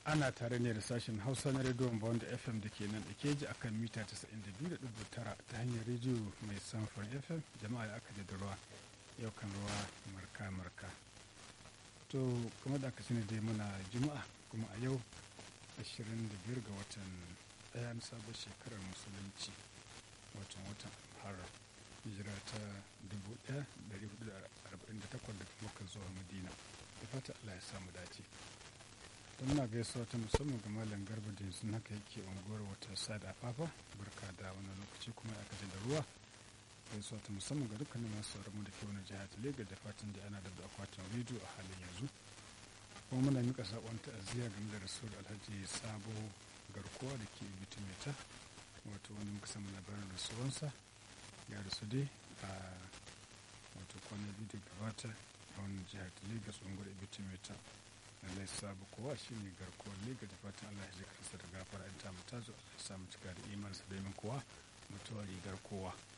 ana tare ne da sashen hausa na rediyon bond fm da ke nan da keji a kan mita 92.9 ta hanyar rediyo mai samfurin fm jama'a da aka da ruwa yau kan ruwa marka-marka to kuma da aka sani dai muna juma'a kuma a yau 25 ga watan ɗaya na sabon shekarar musulunci watan watan harar hijira ta 1448 daga makka zuwa madina da fata allah ya samu dace don muna gaisuwa ta musamman ga malam garba da yanzu haka yake unguwar wata sada fafa barka da wani lokaci kuma aka ji da ruwa gaisuwa ta musamman ga dukkanin masu sauraron da ke wani jihar lega da fatan da ana da akwatin rediyo a halin yanzu kuma muna mika sakon ta'aziyya game da rasuwar alhaji sabo garkuwa da ke bitimeta wato wani muka samu labarin rasuwansa ya rasu dai a wato kwanan biyu da gabata a wani jihar lagos unguwar bitimeta lallai sabu kowa shi ne garkuwar liga da fatan allah ya ji kansa da gafara in ta mutazo allah ya samu cika da imansa domin kowa mutuwa rigar kowa